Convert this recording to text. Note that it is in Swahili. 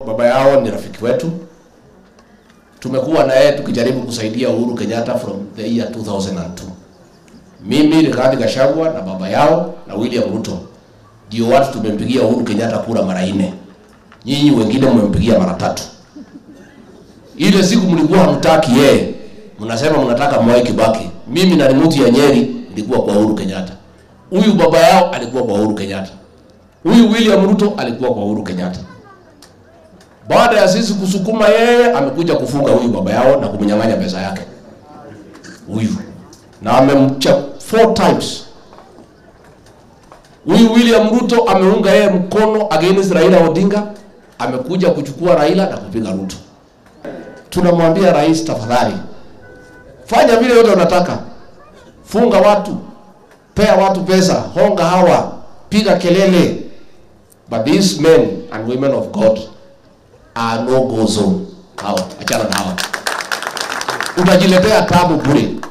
Baba yao ni rafiki wetu, tumekuwa na yeye tukijaribu kusaidia Uhuru Kenyatta from the year 2002. Mimi Rigathi Gachagua na baba yao na William Ruto ndio watu tumempigia Uhuru Kenyatta kura mara nne. Nyinyi wengine mmempigia mara tatu. Ile siku mlikuwa hamtaki yeye, mnasema mnataka Mwai Kibaki. Mimi na Rimuti ya Nyeri nilikuwa kwa Uhuru Kenyatta. Huyu baba yao alikuwa kwa Uhuru Kenyatta. Huyu William Ruto alikuwa kwa Uhuru Kenyatta. Baada ya sisi kusukuma yeye, amekuja kufunga huyu baba yao na kumnyang'anya pesa yake huyu, na amemcha four times. Huyu William Ruto ameunga yeye mkono against Raila Odinga, amekuja kuchukua Raila na kupiga Ruto. Tunamwambia rais, tafadhali fanya vile yote unataka, funga watu, pea watu pesa, honga hawa, piga kelele, but these men and women of God are no go zone. Hao achana na hawa, utajiletea tabu bure.